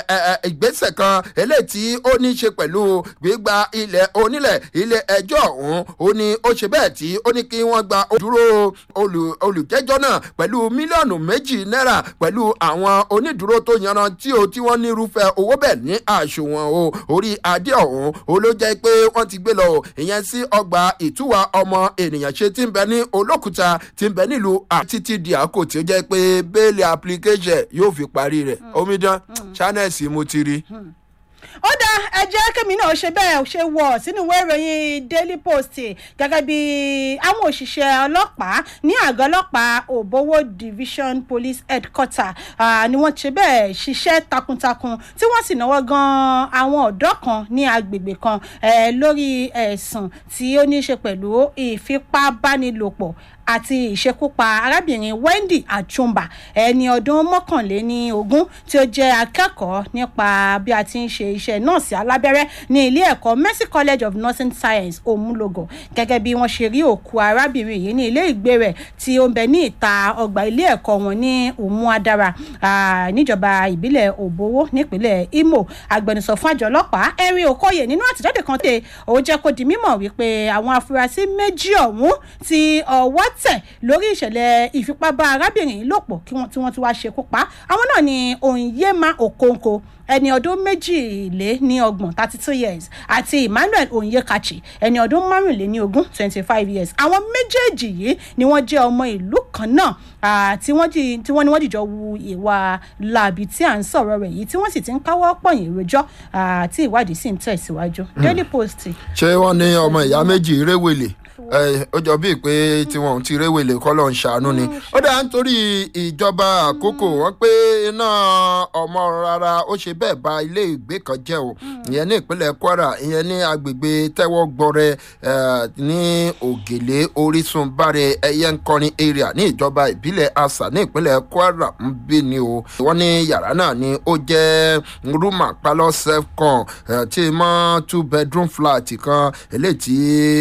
ẹ, ẹ, ìgbésẹ̀ kan eléyìí tí ó ní í ṣe pẹ̀lú gbígba ilẹ̀ onílẹ̀ ilé ẹjọ́ ọ̀hún ó ní ó ṣe bẹ́ẹ̀ tí ó ní kí wọ́n gba dúró olù- olùjẹ́jọ́ náà pẹ̀lú mílíọ̀nù méjì náírà pẹ̀lú àwọn onídùúró tó yanrantí o tí wọ́n ní irúfẹ́ owó bẹ́ẹ̀ ní àṣùwọ̀n o orí adé ọ̀hún ó ló jẹ́ pé wọ́n ti gbé lọ o ìyẹn sí ọgbà ìtúwà ọmọ ènìyàn ṣe ti ń bẹ ní olókùúta ti ń bẹ nílùú àtítí di àkó tí ó jẹ́ pé bẹ́ẹ̀lì application yóò fi parí rẹ̀ omidan channels mo ti rí. ó dá ẹ jẹ́ kémi náà ṣe bẹ́ẹ̀ ṣe wọ̀ sínú ìwé ìròyìn daily post gẹ́gẹ́ bí àwọn òṣìṣẹ́ ọlọ́pàá ní àgọ́ ọlọ́pàá òbówó division police headquarter ah, ni wọ́n ṣe bẹ́ẹ̀ ṣiṣẹ́ takuntakun tí wọ́n sì náwó gan àwọn ọ̀dọ́ kan ní agbègbè kan eh, lórí ẹ̀sùn tí ó ní í ṣe pẹ̀lú ìfipábánilòpọ̀ àti ìṣekúpa arábìnrin wendy achumba ẹni ọdún mọ́kànléní ogún tí ó jẹ́ akẹ́kọ̀ọ́ nípa bí a ti ń ṣe iṣẹ́ nọ́ọ̀sì alábẹ́rẹ́ ní ilé ẹ̀kọ́ mercy college of nursing science òmùlògò gẹ́gẹ́ bí wọ́n ṣe rí òkú arábìnrin yìí ní ilé ìgbé rẹ̀ tí ó ń bẹ ní ìta ọgbà ilé ẹ̀kọ́ wọn ní òmùadara ah, níjọba ìbílẹ̀ òbówó nípínlẹ̀ imo agbẹnusọ fún àjọ ọlọ́pàá henry okoye nínú àtẹ̀jáde kan tẹ̀ ó jẹ́ kó di mímọ̀ wípé àwọn afurasí méjì ọ̀hún ti ọwọ́ tẹ̀ lórí ìṣẹ̀lẹ̀ ìfipábá arábìnrin yìí lò pọ̀ kí wọ́n tí wọ́n ti wá ṣekú pa àwọn náà ni onyema okonko ẹni ọdún méjìlé ní ọgbọ̀n thirty two years àti emmanuel onyekachi ẹni ọdún márùnléní ogún twenty five years àwọn méjèèjì yìí ni wọ́n jẹ́ ọmọ ìlú kan náà ah, tí wọ́n jì- tí wọ́n ní wọ́n dìjọ wu ìwà láabi tí à ń sọ̀rọ̀ rẹ̀ yìí tí wọ́n sì ti ń káwọ́ pọ̀yìn rojọ́ ah, tí ìwádìí sì ń tẹ̀síwájú daily post ṣé wọ́n ní ọmọ ìyá méjì réwèlè ẹ, ó jọ bíi pé tí wọn ò ti réwèlè kọ́ lọ́n ṣàánú ni ó dá nítorí ìjọba àkókò wọn pé iná ọmọ rárá ó ṣe bẹ́ẹ̀ ba ilé ìgbé kan jẹ́ o ìyẹn ní ìpínlẹ̀ kwara ìyẹn ní agbègbè tẹ́wọ́ gbọ́rẹ́ ẹ, ní ògèlè orísun báre ẹyẹ nkọrin area ní ìjọba ìbílẹ̀ asa ní ìpínlẹ̀ kwara ń bí ni o wọ́n ní yàrá náà ni ó jẹ́ rúmà pálọ̀ self-con ẹ, tí mọ́ two bedroom flat kan eléyìí tí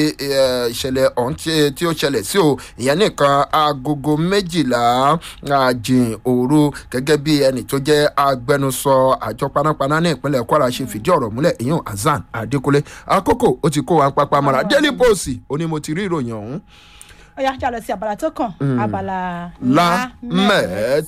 ẹ, ìṣẹ̀lẹ̀ ọ̀hún tí- tí ó ṣẹlẹ̀ sí o ìyẹn nìkan agogo méjìlá àjìn òru gẹ́gẹ́ bí ẹnì tó jẹ́ agbẹnusọ àjọ panápaná ní ìpínlẹ̀ kwara ṣe fìdí ọ̀rọ̀ múlẹ̀ ìyẹn hasan adékúnlé àkókò ó ti kó wa pápá mọ́ra daily post ó ní mo ti rí ìròyìn ọ̀hún ó yá jà lọ sí abala tó kàn abala lámẹ̀ẹ́tọ́.